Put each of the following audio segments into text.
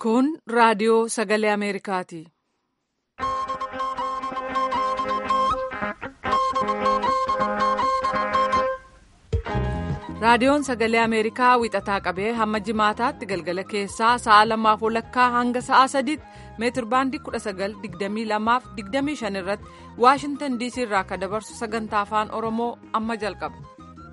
Kun raadiyoo sagalee Ameerikaati. Raadiyoon sagalee Ameerikaa wixataa qabee hamma jimaataatti galgala keessaa sa'a lamaaf walakkaa hanga sa'a sadiitti meetir baandii 1922-25 irratti Waashintan DC irraa akka dabarsu sagantaa afaan Oromoo amma jalqaba.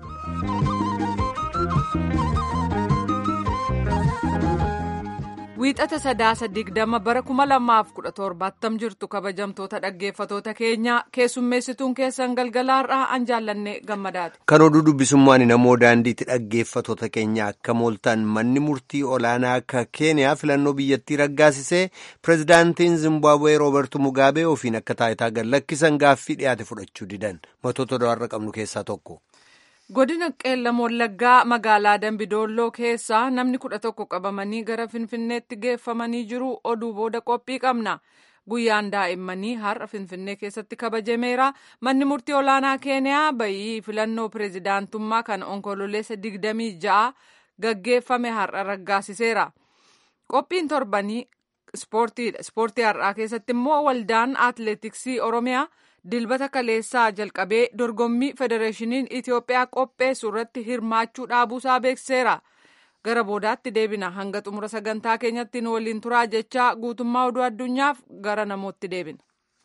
Wiixata sadaasa digdama bara 2017 jirtu kabajamtoota dhaggeeffatoota keenyaa keessummeessituun keessan galgalaarraa an jaallanne gammadaati. Kan oduu dubbisummaan namoo daandiitti dhaggeeffatoota keenya akka mooltan manni murtii olaanaa akka keeniyaa filannoo biyyattii raggaasisee pirezidaantiin Zimbaabuwee Roobertu Mugaabee ofiin akka taayitaa gad lakkisan gaaffii dhiyaate fudhachuu didan matoota do'arra qabnu keessaa tokko. Godina Qeellam Wallaggaa magaalaa Dambidolloo keessaa namni kudha tokko qabamanii gara Finfinneetti geeffamanii jiru oduu booda qophii qabna. Guyyaan daa'immanii har'a Finfinnee keessatti kabajameera. Manni murtii olaanaa Keeniyaa bayii filannoo pireezidaantummaa kan onkololeessa digdamii ja'a gaggeeffame har'a raggaasiseera. Qophiin torbanii ispoortiidha. Ispoortii har'aa keessatti immoo waldaan atileetiksii Oromiyaa. dilbata kaleessaa jalqabee dorgommii federeeshiniin Itiyoophiyaa qopheessu irratti hirmaachuu dhaabuusaa beekseera. Gara boodaatti deebina hanga xumura sagantaa keenyatti nu waliin turaa jechaa guutummaa oduu addunyaaf gara namootti deebina.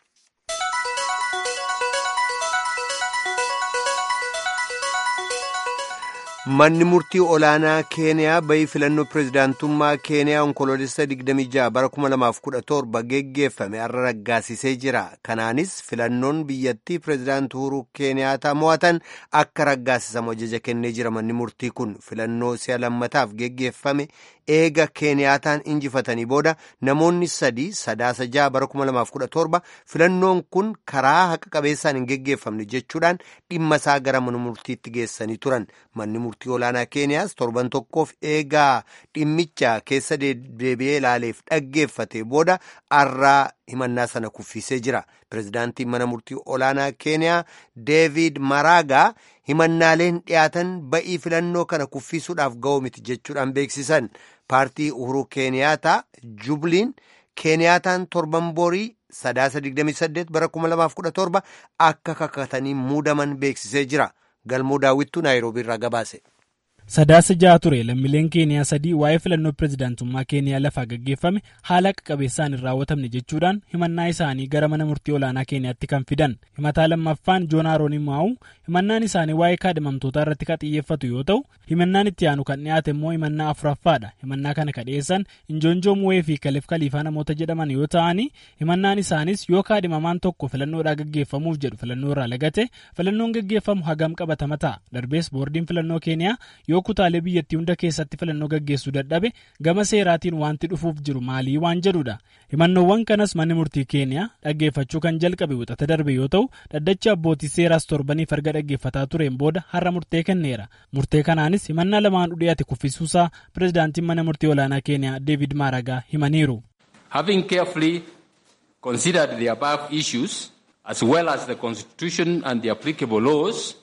Manni murtii olaanaa Keeniyaa bayii filannoo pireezidaantummaa Keeniyaa onkoloolessa 26 bara 2017 geggeeffame har'a raggaasisee jira. Kanaanis filannoon biyyattii pireezidaantii Uhuruu Keeniyaataa mo'atan akka raggaasisamu ajaja kennee jira. Manni murtii kun filannoo si'a lammataaf geggeeffame eega Keeniyaataan injifatanii booda namoonni sadii sadaasa ja'a bara 2017 filannoon kun karaa haqa qabeessaan hin geggeeffamne jechuudhaan dhimma isaa gara mana murtiitti geessanii turan. Manni murtii olaanaa keeniyaas torban tokkoof eegaa dhimmicha keessa deebi'ee ilaaleef dhaggeeffate booda har'aa himannaa sana kuffisee jira pirezidaantiin mana murtii olaanaa keeniyaa deevid maraagaa himannaaleen dhiyaatan ba'ii filannoo kana kuffisuudhaaf ga'oo miti jechuudhaan beeksisan paartii uhuruu keeniyaataa jubliin keeniyaataan torban borii sadaasa 28 bara 2017 akka kakatanii muudaman beeksisee jira. galmoo daawwittuu naayiroobii irraa gabaase. Sadaasa ja'a ture lammiileen keeniyaa sadii waa'ee filannoo pireezidaantummaa keeniyaa lafaa gaggeeffame haala haqa qabeessaan hin raawwatamne jechuudhaan himannaa isaanii gara mana murtii olaanaa keeniyaatti kan fidan himataa lammaffaan joon haaroon maa'u himannaan isaanii waa'ee kaadhimamtootaa irratti kan xiyyeeffatu yoo ta'u himannaan itti aanu kan dhiyaate immoo himannaa afuraffaadha himannaa kana kan dhiyeessan injoonjoo mu'ee fi kaleef kaliifaa namoota jedhaman yoo ta'ani himannaan isaanis yoo kaadhimamaan tokko filannoodhaa gaggeeffamuuf jedhu filannoo irraa lagate filannoon gaggeeffamu hagam qabatama ta'a darbees boordiin filannoo keeniyaa yoo kutaalee biyyattii hunda keessatti filannoo gaggeessuu dadhabe gama seeraatiin wanti dhufuuf jiru maalii waan jedhudha himannoowwan kanas manni murtii keeniyaa dhaggeeffachuu kan jalqabe wixata darbe yoo ta'u dhaddachi abbootii seeraas torbaniif erga dhaggeeffataa tureen booda har'a murtee kenneera murtee kanaanis himannaa lamaan dhiyaate kuffisuusaa pireezidaantiin mana murtii olaanaa keeniyaa deevid maaragaa himaniiru. Having carefully considered the above issues as well as the constitution and the applicable laws.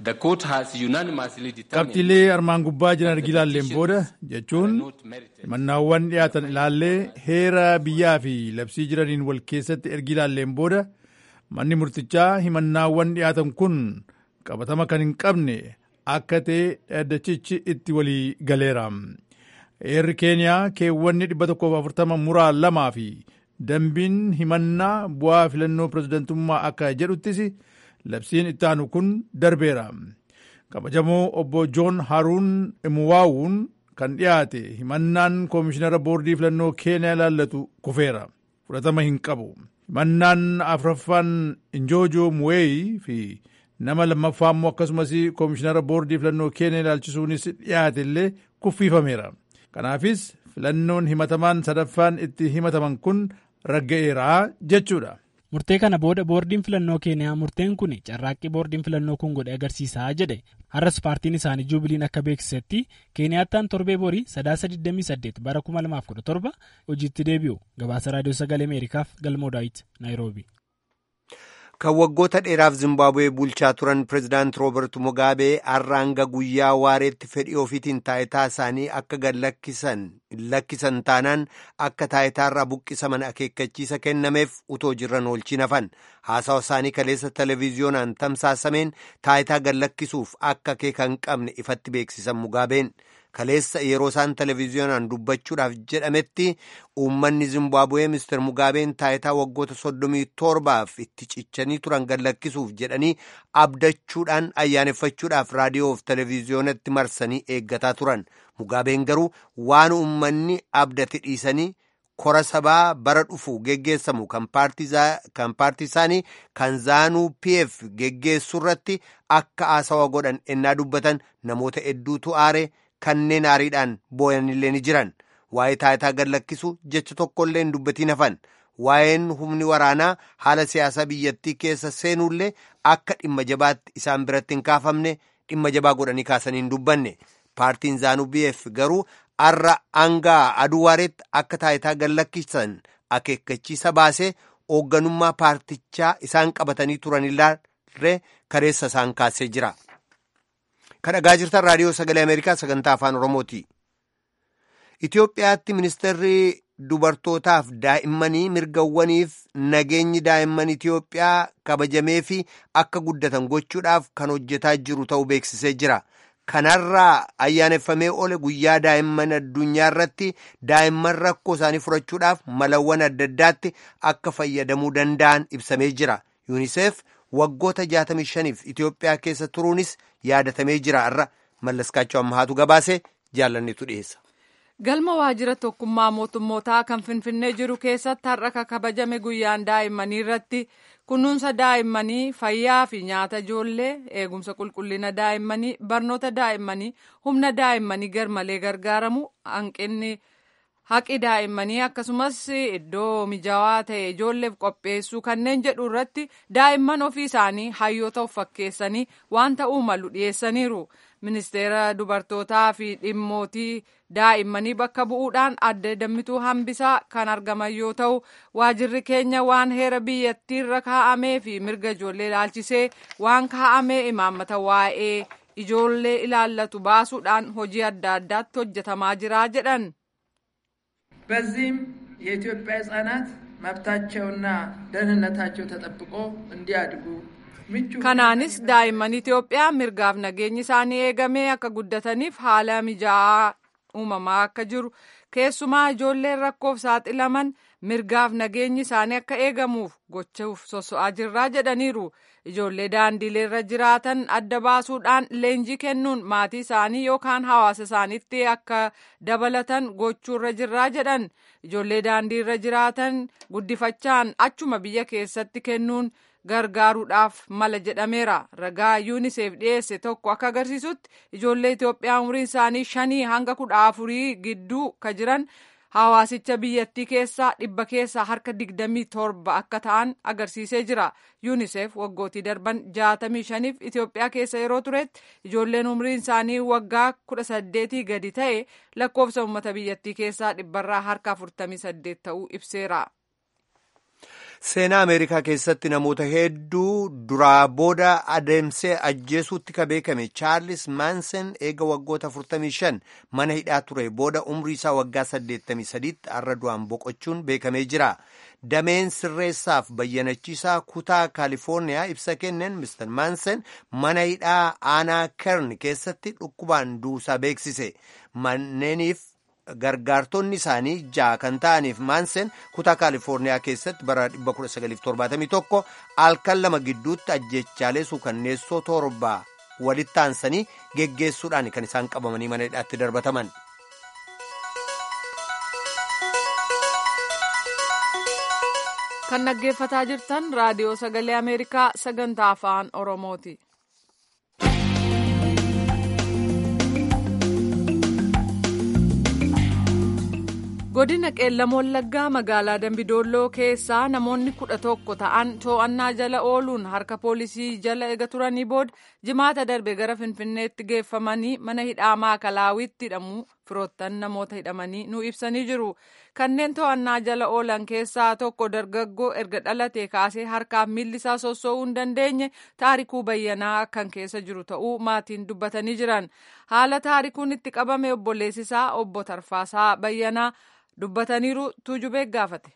qabxiilee armaan gubbaa jiran ergi ilaalleen booda jechuun himannaawwan dhiyaatan ilaallee heera biyyaa fi labsii jiraniin wal keessatti ergi ilaalleen booda manni murtichaa himannaawwan dhiyaatan kun qabatama kan hin qabne akka ta'e dhaddachichi itti walii galeera. Heerri keeniyaa keewwanni 140 muraa lamaa fi dambiin himannaa bu'aa filannoo pireezidantummaa akka jedhuttis labsiin itti aanu kun darbeera kabajamoo obbo joon haruun imuwaawuun kan dhiyaate himannaan koomishinara boordii filannoo keeniyaa ilaallatu kufeera fudhatama hin qabu himannaan afuraffaan injoojoo muweeyi fi nama lammaffaa immoo akkasumas koomishinara boordii filannoo keeniyaa ilaalchisuunis dhiyaate illee kuffiifameera kanaafis filannoon himatamaan sadaffaan itti himataman kun ragga'eeraa jechuudha. murtee kana booda boordiin filannoo keeniyaa murteen kun carraaqqii boordiin filannoo kun godhe agarsiisaa jedhe har'as paartiin isaanii juubiliin akka beeksisetti keeniyaattaan torbee borii sadaasa 28 bara 2017 hojiitti deebi'u gabaasa raadiyoo sagalee ameerikaaf galmoo daawit naayiroobi. kan waggoota dheeraaf zimbaabuwee bulchaa turan pireezidaant roobert mugaabee har'aanga guyyaa waareetti fedhii ofiitiin taayitaa isaanii akka gad lakkisan taanaan akka taayitaarraa buqqisaman akeekkachiisa kennameef utoo jirran oolchiin hafan haasawa isaanii kaleessa televiziyoonaan tamsaasameen taayitaa gad lakkisuuf akka akeeka hin qabne ifatti beeksisan mugaabeen kaleessa yeroo isaan televiziyoonaan dubbachuudhaaf jedhametti uummanni zimbaabuwee mister mugaabeen taayitaa waggoota soddomii torbaaf itti cichanii turan gad lakkisuuf jedhanii abdachuudhaan ayyaaneffachuudhaaf raadiyoof televiziyoonatti marsanii eeggataa turan mugaabeen garuu waan uummanni abdate dhiisanii kora sabaa bara dhufu geggeessamu kan paartii isaanii kan zaanuu pf geggeessu irratti akka haasawa godhan ennaa dubbatan namoota hedduutu aare kanneen aariidhaan booyanillee ni jiran waa'ee taayitaa gad lakkisu jecha tokkollee hin dubbatiin hafan waa'een humni waraanaa haala siyaasaa biyyattii keessa seenullee akka dhimma jabaatti isaan biratti hin kaafamne dhimma jabaa godhanii kaasanii hin dubbanne paartiin zaanuu pf garuu har'a hangaa aduwaareetti akka taayitaa gad lakkisan akeekkachiisa baasee hoogganummaa paartichaa isaan qabatanii turanillee kareessa isaan kaasee jira. kan dhagaa jirtan raadiyoo sagalee ameerikaa sagantaa afaan oromooti itiyoophiyaatti ministeerri dubartootaaf daa'immanii mirgawwaniif nageenyi daa'imman itiyoophiyaa kabajamee fi akka guddatan gochuudhaaf kan hojjetaa jiru ta'uu beeksisee jira kanarraa ayyaaneffamee ole guyyaa daa'imman addunyaa irratti daa'imman rakkoo isaanii furachuudhaaf malawwan adda addaatti akka fayyadamuu danda'an ibsamee jira yuuniseef waggoota 65f Itiyoophiyaa keessa turuunis yaadatamee jira irra mallaskaachoo ammahaatu gabaase jaallannetu dhiyeessa. Galma waajjira tokkummaa mootummootaa kan Finfinnee jiru keessatti har'a kan kabajame guyyaan daa'immanii irratti kunuunsa daa'immanii fayyaa fi nyaata ijoollee eegumsa qulqullina daa'immanii barnoota daa'immanii humna daa'immanii garmalee gargaaramu hanqinni. haqi daa'immanii akkasumas iddoo mijaawaa ta'e ijoolleef qopheessuu kanneen jedhu irratti daa'imman ofii isaanii hayyoota of fakkeessanii waan ta'uu malu dhiyeessaniiru ministeera dubartootaa fi dhimmootii daa'immanii bakka bu'uudhaan adda dammituu hambisaa kan argaman yoo ta'u waajirri keenya waan heera biyyattiirra kaa'amee fi mirga ijoollee ilaalchisee waan kaa'amee imaammata waa'ee ijoollee ilaallatu baasuudhaan hojii adda addaatti hojjetamaa jira jedhan. በዚህም የኢትዮጵያ ህጻናት መብታቸውና ደህንነታቸው ተጠብቆ እንዲያድጉ kanaanis daa'imman Itoophiyaa mirgaaf nageenyi isaanii eegamee akka guddataniif haala mijaa'aa uumamaa akka jiru keessumaa ijoolleen rakkoof saaxilaman mirgaaf nageenyi isaanii akka eegamuuf gochuuf soso'aa jirraa jedhaniiru ijoollee daandiileerra jiraatan adda baasuudhaan leenjii kennuun maatii isaanii yookaan hawaasa isaaniitti akka dabalatan gochuurra jirraa jedhan ijoollee daandiirra jiraatan guddifachaan achuma biyya keessatti kennuun gargaaruudhaaf mala jedhameera ragaa yuuniseef dhiyeesse tokko akka agarsiisutti ijoollee Itoophiyaa umriin isaanii shanii hanga kudha afurii gidduu ka jiran hawaasicha biyyattii keessaa dhibba keessaa harka digdamii torba akka ta'an agarsiisee jira yuuniseef waggootii darban jaatamii shaniif Itoophiyaa keessa yeroo turetti ijoolleen umriin isaanii waggaa kudha saddeetii gadi ta'e lakkoofsa uummata biyyattii keessaa dhibbarraa harka afurtamii saddeet ta'uu ibseera. seenaa ameerikaa keessatti namoota hedduu duraa booda adeemsee ajjeesuutti ka beekame chaarlis maansen eega waggoota 45 mana hidhaa ture booda umrii isaa waggaa 83tti har'a du'aan boqochuun beekamee jira dameen sirreessaaf bayyanachiisaa kutaa kaalifoorniyaa ibsa kenneen mister maansen mana hidhaa aanaa kern keessatti dhukkubaan duusaa beeksise manneeniif gargaartonni isaanii ja'a kan ta'aniif maansen kutaa kaalifoorniyaa keessatti bara 1971 halkan lama gidduutti ajjechaalee suukanneessoo torba walitti aansanii geggeessuudhaan kan isaan qabamanii mana hidhaatti darbataman. kan dhaggeeffataa jirtan raadiyoo sagalee ameerikaa sagantaa afaan oromooti. godina qeellam wallaggaa magaalaa dambidolloo keessaa namoonni kudha tokko ta'an to'annaa jala ooluun harka poolisii jala ega turanii booda jimaata darbe gara finfinneetti geeffamanii mana hidhaa maakalaawwitti hidhamu firoottan namoota hidhamanii nu ibsanii jiru. Kanneen to'annaa jala oolan keessaa tokko dargaggoo erga dhalatee kaasee harkaaf miilli isaa sossoo'uu hin dandeenye taarikuu bayyanaa kan keessa jiru ta'uu maatiin dubbatanii jiran. Haala taarikuun itti qabame obboleessisaa obbo Tarfaasaa bayyanaa dubbataniiru tuujubee gaafate.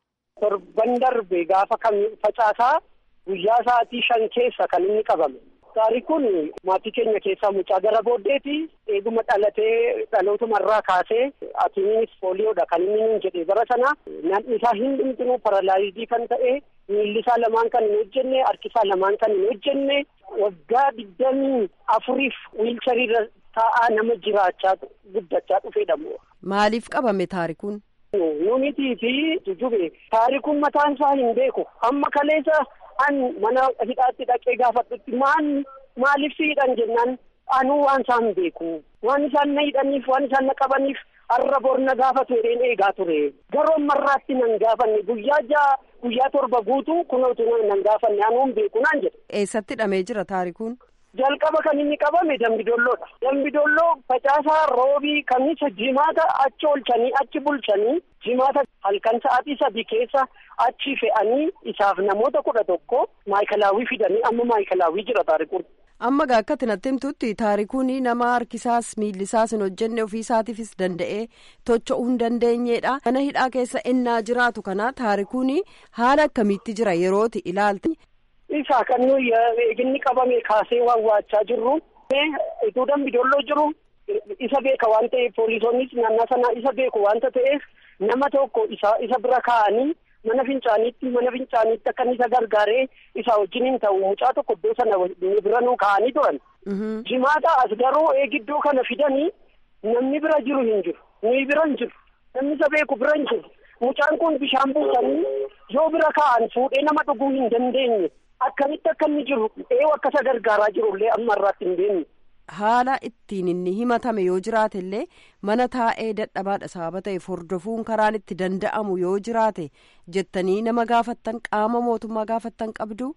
Torban darbe gaafa kan facaasaa guyyaa sa'aatii shan keessa kan inni qabame. Taarikuun maatii keenya keessaa mucaa gara booddeeti. Eeguma dhalatee dhalootumarraa kaasee atiinis pooliyoodha kan inni nuun jedhe bara sana namni isaa hin dhumtinuu paralaayizii kan ta'e miilli isaa lamaan kan hin hojjenne harki isaa lamaan kan hin hojjenne waggaa digdamii afuriif wiilchariirra taa'aa nama jiraachaa guddachaa dhufeedha. Maaliif qabame taarikuun? Numitii fi jujube taarikuun mataan isaa hin beeku amma kaleessa an mana hidhaatti dhaqee gaafadhutti maan maaliif si hidhan jennaan anuu waan isaan beeku waan isaan na hidhaniif waan isaan na qabaniif har'a bor na gaafatu jedheen eegaa ture garuu ammarraatti nan gaafanne guyyaa ja'a guyyaa torba guutuu kunootu nan gaafanne anuun beeku naan jedhe. Eessatti hidhamee jira taarikuun? jalqaba kan inni qabame dambidolloodha. Dambidolloo facaasaa roobii kamisa jimaata achi olchanii achi bulchanii jimaata halkan sa'aatii sadii keessa achi fe'anii isaaf namoota kudha tokko maayikalaawwii fidanii amma maayikalaawwii jira taarikuun. Amma gaa akka natti himtutti taarikuun nama harkisaas miillisaas hin hojjenne ofiisaatiifis danda'ee tocho'uu hin dandeenyedha. Mana hidhaa keessa innaa jiraatu kana taarikuun haala akkamiitti jira yerooti ilaalte. Isaa kan nuyi eeginni qabame kaasee waan waachaa jirru. Ituu dambidolloo jiru isa beeka waan ta'eef poolisoonnis naannaa sana isa beeku waanta ta'eef nama tokko isa isa bira kaa'anii mana fincaaniitti mana fincaaniitti akka isa gargaaree isa wajjin hin ta'u mucaa tokko iddoo sana bira nu kaa'anii turan. Jimaata as garuu eegiddoo kana fidanii namni bira jiru hin jiru nuyi bira hin jiru namni isa beeku bira hin jiru mucaan kun bishaan buusanii yoo bira kaa'an fuudhee nama dhuguu hin dandeenye. Akkamitti akka inni jiru eewu akkasa gargaaraa jirullee amma irraatti hin beekne. Haala ittiin inni himatame yoo jiraate illee mana taa'ee dadhabaadha sababa ta'eef hordofuun karaan itti danda'amu yoo jiraate jettanii nama gaafattan qaama mootummaa gaafattan qabdu.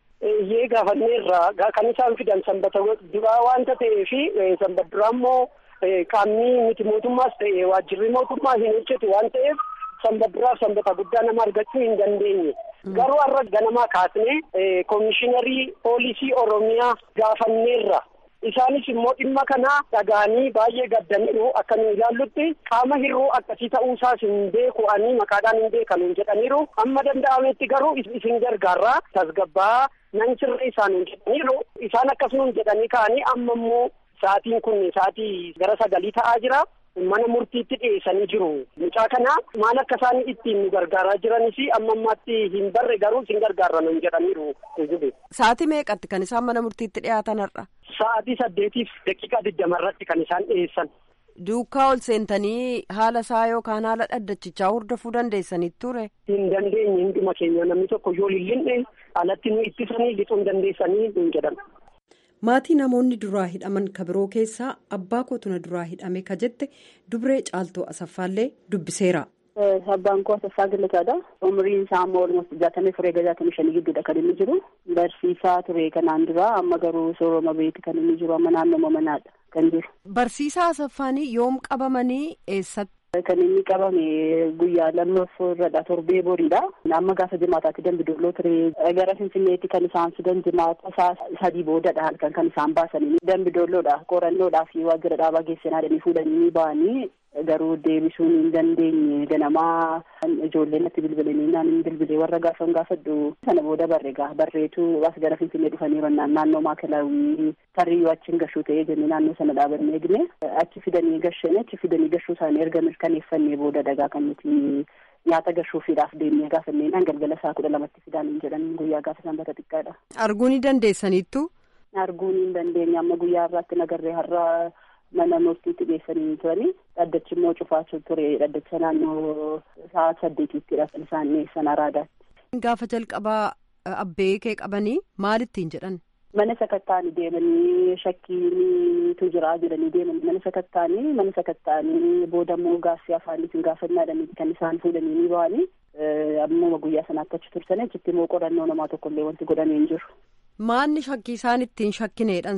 Iyyee gaafanneerraa kan isaan fidan sanbata duraa waanta ta'eefi sanbata duraa immoo qaamni miti mootummaas ta'e waajjirri mootummaa hin hojjetu waan ta'eef. sanbata duraaf sanbata guddaa nama argachuu hin dandeenye. Garuu har'a ganamaa kaasnee koomishiinarii poolisii Oromiyaa gaafanneerra. Isaanis immoo dhimma kana dhaga'anii baay'ee gaddaniiru akka nu ilaallutti qaama hir'uu akkasii ta'uusaas hin beeku ani maqaadhaan hin beekan jedhaniiru amma danda'ametti garuu isin gargaarraa tasgabbaa nan sirrii isaan jedhaniiru isaan akkasuma jedhanii ka'anii amma immoo sa'aatiin kun sa'aatii gara sagalii ta'aa jira. mana murtiitti dhiyeessanii jiru. Mucaa kana maal akka isaan ittiin nu gargaaraa jiranis amma ammaatti hin barre garuu isin gargaarra nun jedhaniiru. Sa'aatii meeqatti kan isaan mana murtiitti dhiyaatan har'a? Sa'aatii saddeetiif daqiiqaa digdama irratti kan isaan dhiyeessan. Duukaa ol seentanii haala isaa yookaan haala dhaddachichaa hordofuu dandeessanii ture? Hin dandeenye hunduma keenya namni tokko yoo lillinne alatti nu ittisanii lixuu hin dandeessanii nun jedhan. maatii namoonni duraa hidhaman ka biroo keessaa abbaa kootuna duraa hidhame ka jette dubree caaltoo asaffaallee dubbiseera. Abbaan koo Asaffaa Gallataadha. Umriin isaa ammoo olmost jaatamii furee jaatamii shanii gidduudha kan inni jiru. Barsiisaa ture kanaan dura amma garuu sooroma beeti kan inni jiru amma naannoo manaadha kan jiru. Barsiisaa Asaffaanii yoom qabamanii eessatti? Kan inni qabame guyyaa lammaffaarradha torbee boriidha. Amma gaafa jimaataatti dambidolloo ture gara Finfinneetti kan isaan fidan jimaata isaa sadii boodadha halkan kan isaan baasanii dambidolloodha qorannoodhaa fi waajjira dhaabaa geessinaa jedhanii fuudhanii ba'anii garuu deebisuun hin dandeenye ganamaa ijoolleen natti bilbilanii naan hin bilbilee warra gaafan gaafadhu sana booda barre gaa barreetu as gara Finfinnee dhufanii rannaan naannoo maakalaawwii tarriyyuu achiin gashuu ta'ee jennee naannoo sana dhaabannee eegne achi fidanii gashanii achi fidanii gashuu isaanii erga mirkaneeffannee booda dhagaa kan nuti nyaata gashuufiidhaaf deemnee gaafannee naan galgala isaa kudha lamatti fidaan hin jedhan guyyaa gaafa sanbata xiqqaadha. Arguun ni dandeessaniittu? Arguun hin dandeenye amma guyyaa irraatti nagarree har'a mana murtiitti geessanii turanii dhaddachi immoo cufaa ture dhaddacha naannoo sa'a saddeetiittidha kan isaan dhiyeessan araadaatti. Gaafa jalqabaa abbee kee qabanii maal ittiin jedhan? Mana sakattaanii deemanii shakkiinitu jira jedhanii deemanii mana sakattaanii mana sakattaanii booda immoo gaaffii afaaniitiin gaafannaadhaniiti kan isaan fuudhanii ni ba'anii ammuma guyyaa sanaatti achi tursan achitti immoo qorannoo namaa tokkollee wanti godhamee hin jiru. Maanni shakkii isaan ittiin shakkineedhan sun?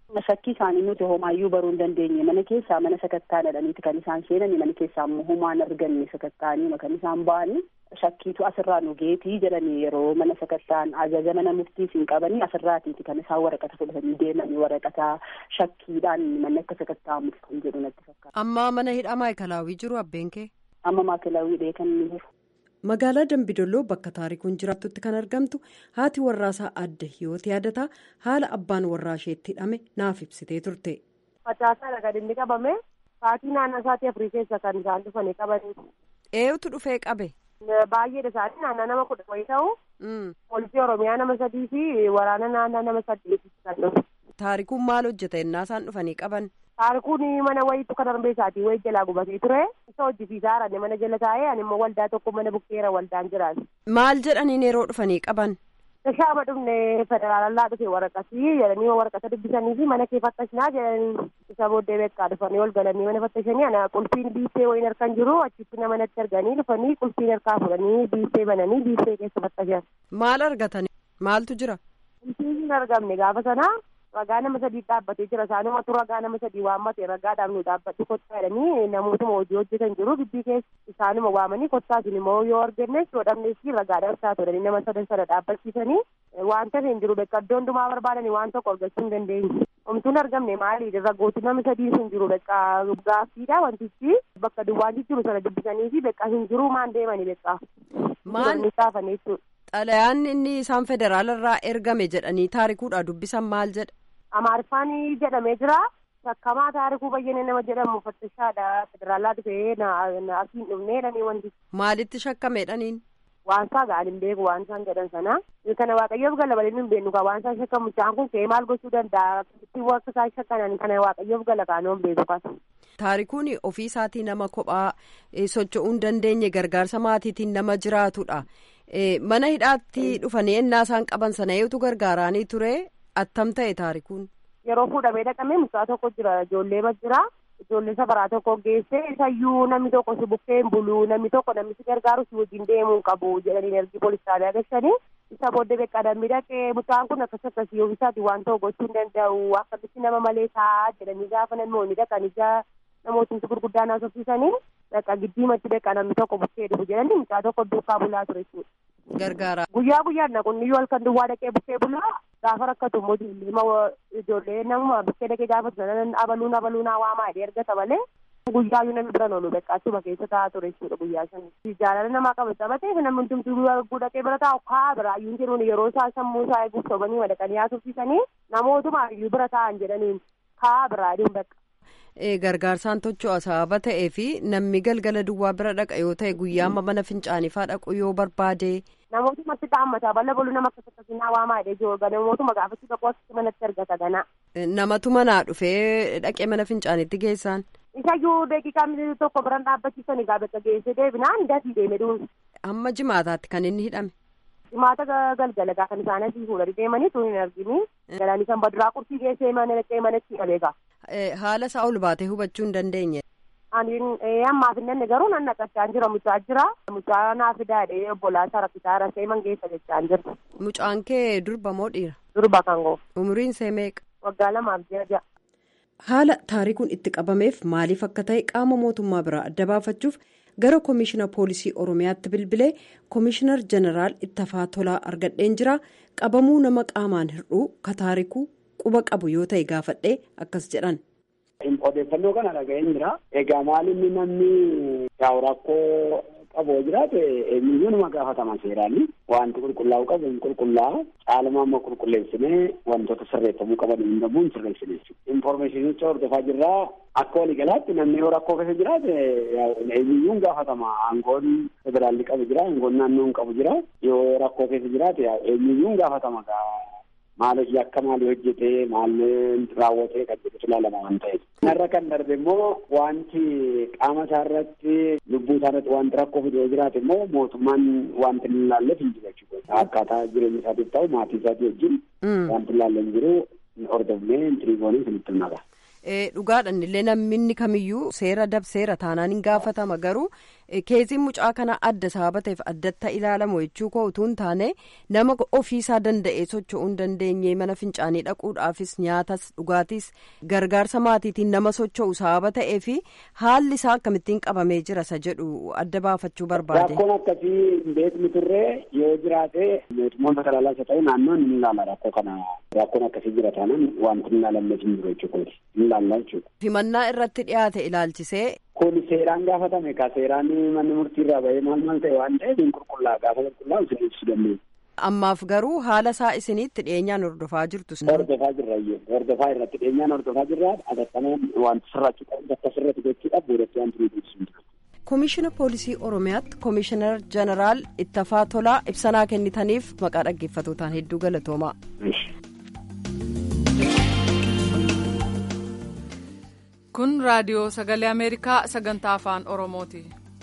shakkii isaanii nuti homaayyuu baruu hin dandeenye mana keessaa mana sakattaa dhadhaniiti kan isaan seenani mana keessaa immoo homaan arganne sakattaanii kan isaan ba'anii shakkiitu asirraa nu geetii jedhanii yeroo mana sakattaan ajaja mana murtiis hin qabanii asirraatiiti kan isaan waraqata fudhatanii deemanii waraqata shakkiidhaan manni akka sakattaa kan jedhu natti fakkaata. Amma mana hidhaa maayikalaawii jiru abbeen kee? Amma maayikalaawii kan inni jiru. Magaalaa Dambidolloo bakka taarikuun jiraattutti kan argamtu haati warraasaa adda hiyooti yaadataa haala abbaan warraa isheetti hidhame naaf ibsitee turte. Facaasaadha kan inni qabame sa'aatii naannoo sa'aatii afurii keessa kan isaan dhufanii qabanii. Eenyutu dhufee qabe? Baay'eedha isaanii naannoo nama kudha wayii ta'u. Poolisii Oromiyaa nama sadii fi waraana naannoo nama saddeeti kan dhufu. Taarikuun maal hojjeta innaa isaan dhufanii qaban? Taarikuun mana wayiitu kan darbee isaatii wayii jalaa gubatee ture. Isa hojjisiisaa haranne mana jala taa'ee ani immoo waldaa tokko mana bukkeera waldaan jiraatu. Maal jedhaniin yeroo dhufanii qaban? Shaama dhufne federaalallaa dhufe waraqasii jedhanii waraqata dubbisanii fi mana kee fattashinaa jedhanii isa booddee beekaa dhufanii ol galanii mana fattashanii ana qulfiin biiffee wayiin harkaan jiru achitti nama natti arganii dhufanii qulfiin harkaa fudhanii biiffee bananii biiffee keessa fattashan. Maal argatan? Maaltu jira? Qulfiin hin argamne gaafa sanaa ragaa nama sadii dhaabbatee jira isaanumatu ragaa nama sadii waammate ragaadhaaf nu dhaabbadhu kottaa jedhanii namootuma hojii hojjetan jiru gibbii keessa isaanuma waamanii kottaatiin immoo yoo argannes yoo dhabnes ragaadhaaf isaa turanii nama sadan sana dhaabbachiisanii wanta hin jiru bakka iddoo hundumaa barbaadanii waan tokko argachuu hin dandeenye. Omtuun argamne maali ragooti nama sadii sun jiru bakka gaaffiidha wantichi bakka duwwaan jiru sana dubbisanii fi bakka hin jiru maan deemanii bakka. Maal? Xalayaan inni isaan federaalarraa ergame jedhanii taarikuudha dubbisan maal jedha? Amaariffaan jedhamee jira. Shakkamaa taarikuu bayyane nama jedhamu fattashaadha. Federaalaa dhufee asiin dhufneedhanii wanti. Maalitti shakkameedhaniin? Waan isaa ga'an hin beeku waan isaan jedhan sana. Kana waaqayyoof gala balee hin beeknu kan waan isaan shakkamu isaan kun ka'ee maal gochuu danda'a? Ittiin akka isaan shakkanan kana waaqayyoof gala kaanoo hin beeku kan. Taarikuun ofii isaatii nama kophaa socho'uu hin dandeenye gargaarsa maatiitiin nama jiraatudha. Mana hidhaatti dhufanii ennaa isaan qaban sana eeyyatu gargaaraanii ture attam ta'e taarikuun. Yeroo fuudhamee dhaqamee mucaa tokko jira ijoollee ma jira ijoollee safaraa tokko geessee isayyuu namni tokko si bukkee hin bulu namni tokko namni si gargaaru si wajjin deemuu hin qabu jedhanii ergi poolisaanii agashanii isa booddee beekaa dambii dhaqee mucaan kun akkas akkasii yoo isaati waan ta'u gochuu hin danda'u akkamitti nama malee taa'aa jedhanii gaafa namoonni dhaqan ija namootni gurguddaa naasofsiisanii dhaqa giddiimatti beekaa namni tokko bukkee dhufu jedhanii mucaa tokko duukaa bulaa ture jechuudha. Gargaara. Guyyaa guyyaan naqunni yoo halkan duwwaa dhaqee bukkee bulaa gaafa rakkatu immoo ijoollee ijoollee nama bukkee dhaqee gaafa sanan abaluun abaluun waamaa jedhee ergata malee guyyaa yoo namni bira oolu beekaa achuma keessa taa'aa ture jechuudha guyyaa sana. Jaalala namaa qaba taphatee namni hundumtuu dhaqee bira taa'u kaa biraa iyyuu jiruun yeroo isaa sammuu isaa eeguuf sobanii madaqanii haasofsiisanii namootuma iyyuu bira taa'an jedhaniin kaa biraa adiin bakka. gargaarsaan tocho'a sababa ta'ee fi namni galgala duwwaa bira dhaqa yoo ta'e guyyaa mana fincaanifaa dhaqu yoo barbaade. Namootumatti dhaammataa bala boluu nama akkas akkasinaa waamaa jedhee jiru namootuma gaafachuu dhaquu akkasii manatti argata ganaa. Namatu manaa dhufee dhaqee mana fincaanitti geessaan. Isayyuu daqiiqaa tokko biran dhaabbachiisanii gaafa geessee deebinaan dafii deeme dhuunfa. Hamma jimaataatti kan inni hidhame. Jimaata galgala kan isaan asii fuudhanii deemanii tun hin argini. Galanii kan baduraa qurxii geessee mana dhaqee manatti hidhameegaa. Haala isaa ol baatee hubachuu hin dandeenye. Ani ammaaf hin danne garuu nan naqachaan jira mucaa jira. Mucaa naa fidaadhee obbolaa isaa rakkisaa rasee mangeessa jechaan jira. Mucaan kee durba moo dhiira? Durba kan goo. Umuriin see meeqa? Waggaa lamaaf ji'a ja'a. Haala taarikuun itti qabameef maaliif akka ta'e qaama mootummaa biraa adda baafachuuf gara koomishina poolisii oromiyaatti bilbilee koomishinar jeneraal ittafaa tolaa argadheen jira qabamuu nama qaamaan hir'uu ka taarikuu quba qabu yoo ta'e gaafadhee akkas jedhan. Odeeffannoo kana dhaga'een jira. Egaa maalinni namni yaa'u rakkoo qabu jiraate eenyuyyuu nama gaafatama seeraani. Wanti qulqullaa'u qabu hin qulqullaa'a. Caaluma amma qulqulleessinee wantoota sirreeffamuu qaban hin dhabuun sirreessine. Infoormeeshinicha hordofaa jirraa akka waliigalaatti namni yoo rakkoo keessa jiraate eenyuyyuu gaafatama. Aangoon federaalli qabu jira, aangoon naannoon qabu jira. Yoo rakkoo keessa jiraate eenyuyyuu gaafatama. Maaliif yakka maalii hojjetee maalii raawwatee kan jedhutu ilaalama waan ta'eef. Kanarra kan darbe immoo wanti qaama isaa irratti lubbuu isaa irratti wanti rakkoo fidee jiraate immoo mootummaan wanti hin ilaalleef hin jiru jechuudha. Akkaataa jireenya isaatiif ta'u maatii isaatii wajjin wanti ilaalle hin jiru hordofnee tiriigoonii sinitti himaga. Dhugaadhaan illee namni kamiyyuu seera dabseera taanaan hin gaafatama garuu keeziin mucaa kana adda sababa ta'eef addatti ilaalamu jechuu koo utuu hin taane nama ofiisaa danda'ee socho'uu hin dandeenye mana fincaanii dhaquudhaafis nyaatas dhugaatis gargaarsa maatiitiin nama socho'u sababa ta'ee fi haalli isaa akkamittiin qabamee jira isa jedhu adda baafachuu barbaade. Rakkoon akkasii beekni turree yoo jiraate mootummoota federaalaas haa ta'u naannoon ni ilaala rakkoo kana rakkoon akkasii jira taanaan wanti hin ilaalamnes hin jiru jechuudha. Hin ilaalla jechuudha. Himannaa irratti dhiyaate ilaalchisee. Kun seeraan gaafatame ka seeraan manni murtii irraa bahee maal maal ta'e waan ta'eef hin qulqullaa gaafa qulqullaa'u isin ibsuu dandeenya. Ammaaf garuu haala isaa isinitti dhiyeenyaan hordofaa jirtu. Hordofaa jirra iyyuu hordofaa irratti dhiyeenyaan hordofaa jirra atattamaan wanti sirraachuu qabu bakka sirratti gochuudhaaf boodatti wanti nuti ibsu. Koomishina Poolisii Oromiyaatti Koomishinar Jeneraal Ittafaa Tolaa ibsanaa kennitaniif maqaa dhaggeeffatootaan hedduu galatoomaa. Kun raadiyoo sagalee Ameerikaa sagantaa afaan Oromooti.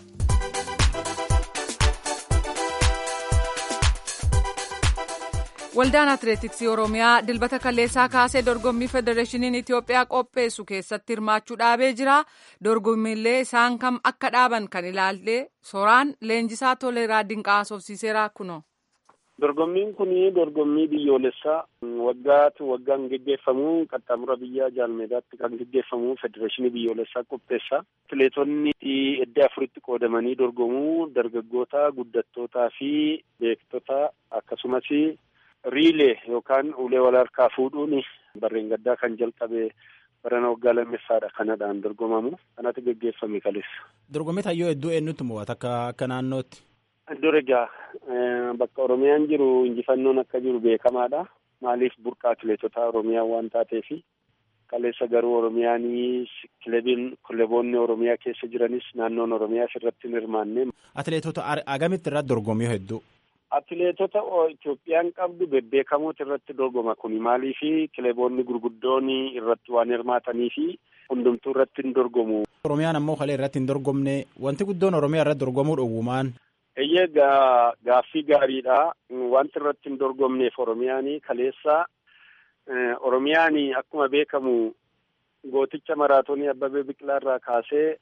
Waldaan Atileetiksii Oromiyaa dilbata kaleessaa kaasee dorgommii Federeeshiniin Itoophiyaa qopheessu keessatti hirmaachuu dhaabee jira. Dorgommiilee isaan kam akka dhaaban kan ilaalle soraan leenjisaa toleeraa dinqaa haasofsiiseera kuno. Dorgommiin kun dorgommii biyyoolessaa waggaatu waggaan geggeeffamu qaxxaamura biyya jaalmeedaatti kan geggeeffamu federeeshinii biyyoolessaa qopheessa. Atileetonni edda afuritti qoodamanii dorgomuu dargaggoota guddattootaa fi beektota akkasumas riilee yookaan ulee wal harkaa fuudhuun barreen gaddaa kan jalqabe barana waggaa lammeffaadha kanadhaan dorgomamu kanatu geggeeffame kaleessa. Dorgommii tayyoo hedduu eenyutti mo'ata akka akka naannootti. Iddoo egaa bakka Oromiyaan jiru injifannoon akka jiru beekamaadha. Maaliif burqaa atileetota Oromiyaa waan taateefi kaleessa garuu Oromiyaan kilabiin kilaboonni Oromiyaa keessa jiranis naannoon Oromiyaa irratti hin hirmaanne. Atileetota agamitti irratti dorgomii hedduu. Atileetota Itoophiyaan qabdu bebbeekamoota irratti dorgoma kuni maaliifi kilaboonni gurguddoon irratti waan hirmaatanii fi hundumtuu irratti hin dorgomu. Oromiyaan ammoo kalee irratti hin dorgomne wanti guddoon Oromiyaa irratti dorgomuu dhowwumaan. Eeyyee gaaffii gaariidha. Wanti irratti hin dorgomneef Oromiyaan kaleessa Oromiyaan akkuma beekamu gooticha maraatoonii Abbabee Biqilaa irraa kaasee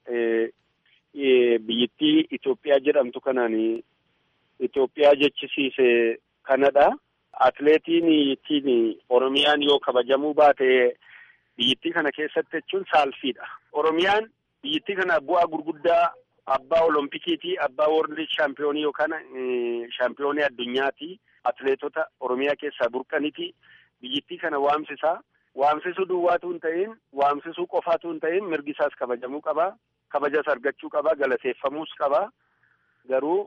biyyittii Itoophiyaa jedhamtu kanaan Itoophiyaa jechisiise kanadha. Atileetiin ittiin Oromiyaan yoo kabajamuu baate biyyittii kana keessatti jechuun saalfiidha. Oromiyaan biyyittii kana bu'aa gurguddaa abbaa olompikiiti abbaa world shaampiyoonii yookaan shaampiyoonii addunyaati atileetota oromiyaa keessaa burqaniti biyyittii kana waamsisaa waamsisuu duwwaatu hin ta'in waamsisuu qofaatu hin ta'in mirgi isaas kabajamuu qaba kabajas argachuu qaba galateeffamuus qaba garuu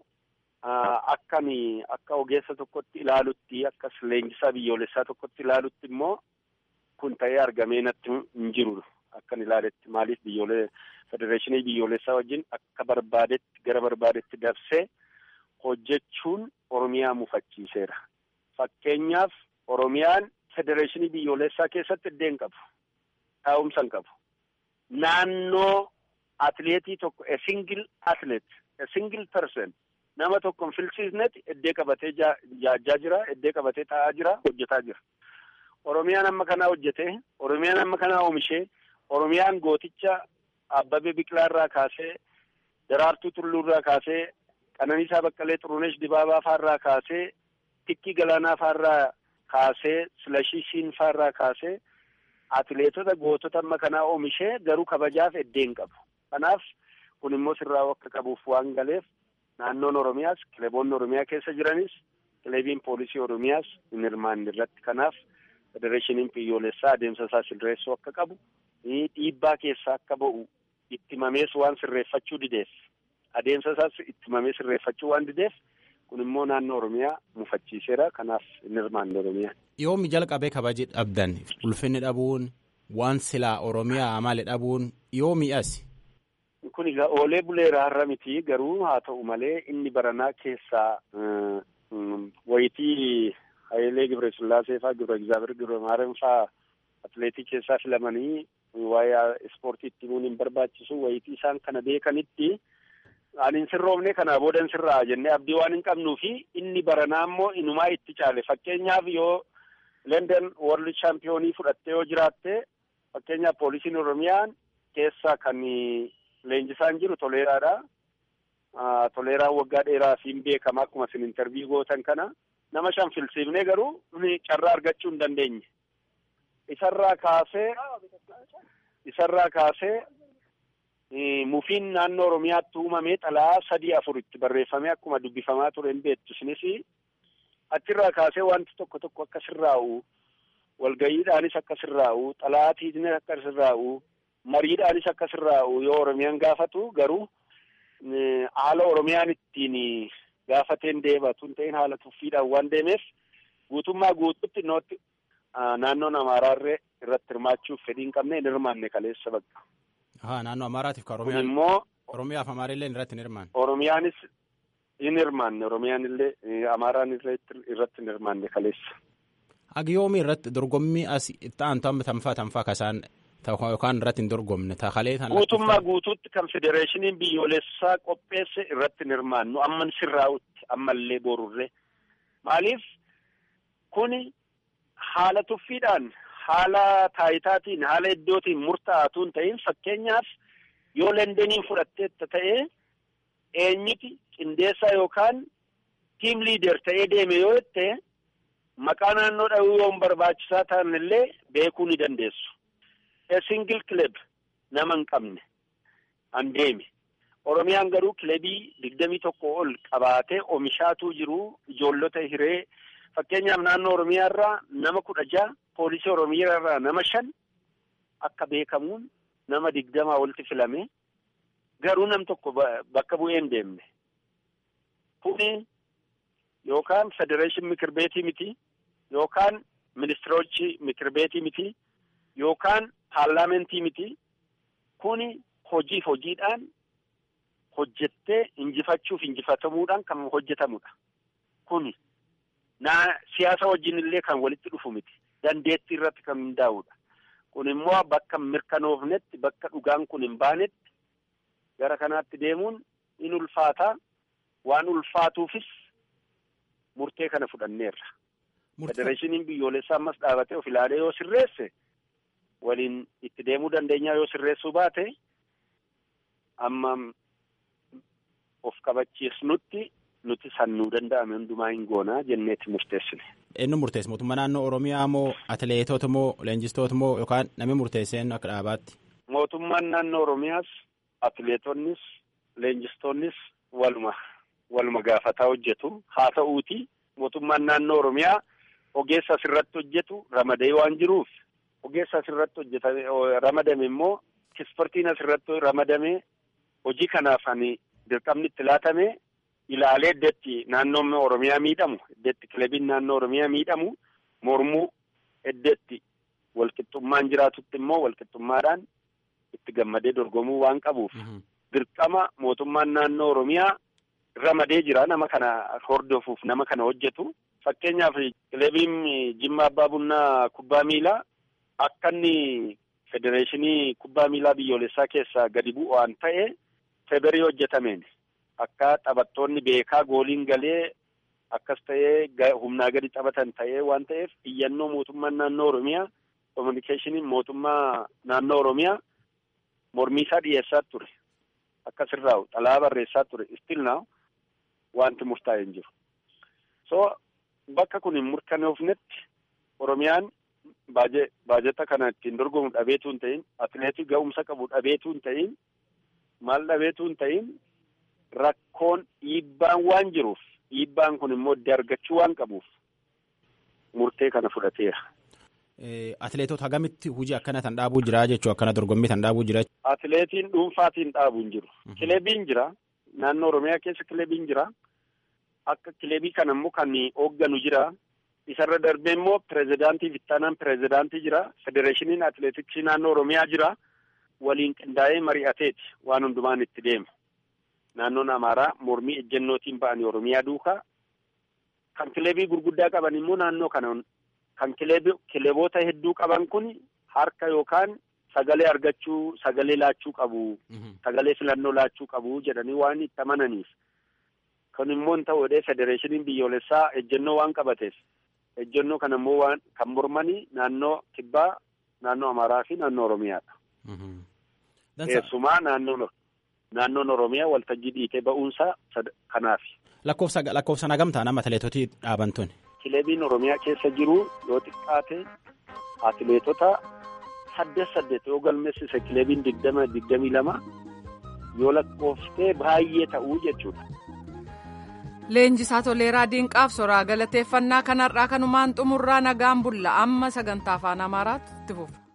akkami akka ogeessa tokkotti ilaalutti akka leenjisaa biyyoolessaa tokkotti ilaalutti immoo kun ta'ee argamee natti hin jiru akkan ilaaletti maaliif biyyoolee federeeshinii biyyoolessaa wajjin akka barbaadetti gara barbaadetti dabsee hojjechuun oromiyaa mufachiiseera. Fakkeenyaaf oromiyaan federeeshinii biyyoolessaa keessatti iddoo hin qabu. Taa'umsa hin qabu. Naannoo atileetii tokko a single athlete a single person nama tokko hin filsiisnetti iddoo qabatee jaajaa jira iddoo qabatee taa'aa jira hojjetaa jira. Oromiyaan amma kanaa hojjetee oromiyaan amma kanaa oomishee oromiyaan gooticha Abbabee Biqilaa irraa kaasee Daraartuu Tulluu irraa kaasee Qananiisaa Baqqalee Xurunesh Dibaabaa fa'arraa kaasee Tikkii Galaanaa fa'arraa kaasee Silashii Siin fa'arraa kaasee atileetota gootota amma kanaa oomishee garuu kabajaaf iddoo hin qabu. Kanaaf kun immoo sirraa akka qabuuf waan galeef naannoon Oromiyaas kilaboonni Oromiyaa keessa jiranis kilabiin poolisii Oromiyaas hin hirmaanne irratti kanaaf federeeshiniin biyyoolessaa adeemsa isaa sirreessuu akka qabu dhiibbaa keessa akka ba'u itti mamees waan sirreeffachuu dideef adeemsa isaas itti mamee sirreeffachuu waan dideef kun immoo naannoo oromiyaa mufachiiseera kanaaf hin hirmaanne oromiyaa. Yoomi jalqabee kabaji dhabdan ulfinni dhabuun waan silaa oromiyaa maali dhabuun yoomi as. Kun egaa oolee buleera har'a miti garuu haa ta'u malee inni baranaa keessaa wayitii Hayilee Gibresillaasee fa'aa Gibra Egzaabeer Gibra Maariyaam fa'aa atileetii keessaa filamanii waa'ee ispoortii itti himuun hin barbaachisu wayitii isaan kana beekanitti ani hin sirroofne kanaa booda hin sirraa jennee abdii waan hin qabnuu fi inni baranaa immoo inumaa itti caale fakkeenyaaf yoo London World Championii fudhattee yoo jiraatte fakkeenyaaf poolisiin Oromiyaan keessa kan leenjisaan jiru toleeraadha. toleeraan waggaa dheeraa siin beekama akkuma isin intarviyu gootan kana nama shan filsiifnee garuu carraa argachuu hin dandeenye. Isarraa kaasee isarraa kaasee mufiin naannoo Oromiyaatti uumamee xalaa sadii afuritti barreeffamee akkuma dubbifamaa ture hin beektu isinis achirraa kaasee wanti tokko tokko akka sirraa'u walgayiidhaanis akka sirraa'u xalaatiinis akka sirraa'u mariidhaanis akka sirraa'u yoo Oromiyaan gaafatu garuu haala Oromiyaan ittiin gaafateen deebatu hin ta'in haala tuffiidhaan waan deemeef guutummaa guutuutti nootti naannoon Amaaraarree irratti hirmaachuuf fedhii hin qabne hin hirmaanne kaleessa bakka. Haa naannoo Amaaraatiif ka Oromiyaan immoo Oromiyaaf Amaarrillee irratti hin hirmaanne. Oromiyaanis hin hirmaanne Oromiyaan illee Amaaraan irratti hin hirmaanne kaleessa. Agiyoomi irratti dorgommii as itti aantu amma tanfaa tanfaa kasaan yookaan irratti hin dorgomne takalee tan. Guutummaa guutuutti kan federeeshiniin biyyoolessaa qopheesse irratti hin hirmaannu amman sirraa'utti ammallee borurree maaliif kuni haala tuffiidhaan haala taayitaatiin haala iddootiin murtaa'atu hin ta'in fakkeenyaaf yoo lendeniin fudhatteetta ta'ee eenyuti qindeessaa yookaan tiim liider ta'ee deeme yoo jette maqaa naannoo dhahuu yoo barbaachisaa ta'an illee beekuu ni dandeessu. A single club nama hin qabne an deeme. Oromiyaan garuu kilabii digdamii tokko ol qabaatee oomishaatuu jiru ijoollota hiree fakkeenyaaf naannoo Oromiyaa irraa nama kudha jaha poolisii Oromiyaa irraa nama shan akka beekamuun nama digdamaa olti filame garuu nam tokko bakka bu'ee hin deemne. Kuni yookaan federeeshin mikir beetii miti yookaan ministirochi mikir beetii miti yookaan paarlaamentii miti kuni hojiif hojiidhaan hojjettee injifachuuf injifatamuudhaan kan hojjetamudha. Kuni naa siyaasa wajjin illee kan walitti dhufu miti. Dandeettii irratti kan hundaa'udha. Kun immoo bakka mirkanoofnetti bakka dhugaan kun hin baanetti gara kanaatti deemuun in ulfaataa waan ulfaatuufis murtee kana fudhanneerra. Federeeshiniin biyyoolessaa ammas dhaabatee of ilaalee yoo sirreesse waliin itti deemuu dandeenyaa yoo sirreessuu baate amma of kabachiisnutti nuti sannuu danda'ame hundumaa hin goonaa jenneetti murteessine. Eenyu murteesse mootummaa naannoo Oromiyaa moo atileetota moo leenjistoota moo yookaan namni murteesse eenyu akka dhaabaatti? Mootummaan naannoo Oromiyaas atileetonnis leenjistoonnis waluma waluma gaafataa hojjetu haa ta'uuti mootummaan naannoo Oromiyaa ogeessa asirratti hojjetu ramadee waan jiruuf ogeessa asirratti hojjetame ramadame immoo ispoortiin asirratti ramadame hojii kanaaf ani dirqamni itti laatame ilaalee iddeetti naannoon Oromiyaa miidhamu iddeetti kilabiin naannoo Oromiyaa miidhamu mormuu iddeetti walqixxummaan jiraatutti immoo walqixxummaadhaan itti gammadee dorgomuu waan qabuuf dirqama mootummaan naannoo Oromiyaa ramadee jira nama kana hordofuuf nama kana hojjetu fakkeenyaaf kilabiin Jimma Abbaa Bunnaa kubbaa miilaa akka inni federeeshinii kubbaa miilaa biyyoolessaa keessaa gadi bu'u waan ta'e feberii hojjetameen akka taphattoonni beekaa gooliin galee akkas ta'ee humnaa gadi taphatan ta'ee waan ta'eef iyyannoo mootummaan naannoo Oromiyaa kominikeeshiniin mootummaa naannoo Oromiyaa mormii isaa dhiyeessaa ture akka sirraa'u xalaa barreessaa ture still now wanti murtaa'e hin jiru. So bakka kun hin murkanoofnetti Oromiyaan baajeta kana ittiin dorgomu dhabeetu hin ta'in atileetii ga'umsa qabu dhabeetu hin ta'in maal dhabeetu hin ta'in rakkoon dhiibbaan waan jiruuf dhiibbaan kun immoo iddoo argachuu waan qabuuf murtee kana fudhateera. Atileetota hagamitti hojii akkana tan dhaabuu jira jechuun akkana dorgommii tan dhaabuu jira. Atileetiin dhuunfaatiin dhaabuu hin jiru. Kilebiin jira. Naannoo Oromiyaa keessa kilebiin jira. Akka kilebii kana immoo kan hoogganu jira. Isarra darbee immoo pireezidaantii Vittaanaan pireezidaantii jira. Federeeshiniin atileetiksii naannoo Oromiyaa jira. Waliin qindaa'ee mari'ateeti waan hundumaan itti deemu. Naannoon Amaaraa mormii ejjennootiin ba'anii Oromiyaa duukaa. Kan kilebii gurguddaa qaban immoo naannoo kana kan kileeboota hedduu qaban kun harka yookaan sagalee argachuu sagalee laachuu qabu. Sagalee filannoo laachuu qabu jedhanii waan itti amananiif. Kun immoo hin ta'u federeeshiniin biyyoolessaa ejjennoo waan qabateef. ejjennoo kana immoo waan kan mormanii naannoo kibbaa naannoo amaaraa fi naannoo oromiyaadha. Keessumaa naannoo naannoon Oromiyaa waltajjii dhiitee ba'uunsaa kanaaf. Lakkoofsa lakkoofsa nagamtaa nama atileetotii dhaaban tun. Kilebiin Oromiyaa keessa jiru yoo xiqqaate atileetota saddeet saddeet yoo galmeessise kilebiin digdama digdamii lama yoo lakkooftee baay'ee ta'uu jechuudha. Leenjisaa Toleeraa Diinqaaf soraa galateeffannaa kanarraa kanumaan xumurraa nagaan bulla amma sagantaa afaan Amaaraatti itti fufa.